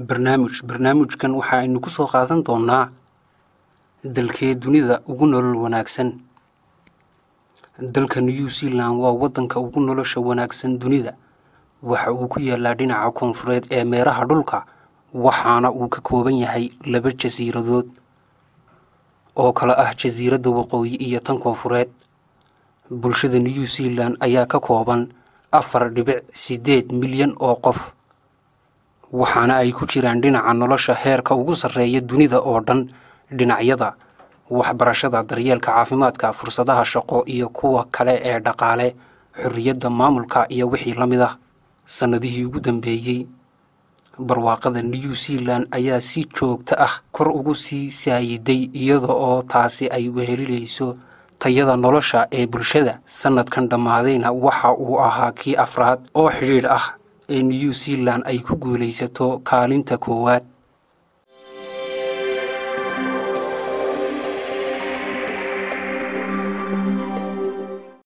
barnaamij barnaamijkan waxa aynu ku soo qaadan doonaa dalkee dunida ugu nolol wanaagsan dalka new zealand waa waddanka ugu nolosha wanaagsan dunida waxa uu ku yaalaa dhinaca koonfureed ee meeraha dhulka waxaana uu ka kooban yahay laba jasiiradood oo kale ah jasiiradda waqooyi iyo tan koonfureed bulshada new zealand ayaa ka kooban afar dhibic siddeed milyan oo qof waxaana ay ku jiraan dhinaca nolosha heerka ugu sarreeya dunida oo dhan dhinacyada waxbarashada daryeelka caafimaadka fursadaha shaqo iyo kuwa kale ee dhaqaale xorriyadda maamulka iyo wixii la mid ah sannadihii ugu dambeeyey barwaaqada new zealand ayaa si joogto ah kor ugu sii saayiday iyada oo taasi ay wehelinayso tayada nolosha ee bulshada sannadkan dhammaadayna waxa uu ahaa kii afraad oo xidhiidh ah ee new zealand ay ku guulaysato kaalinta koowaad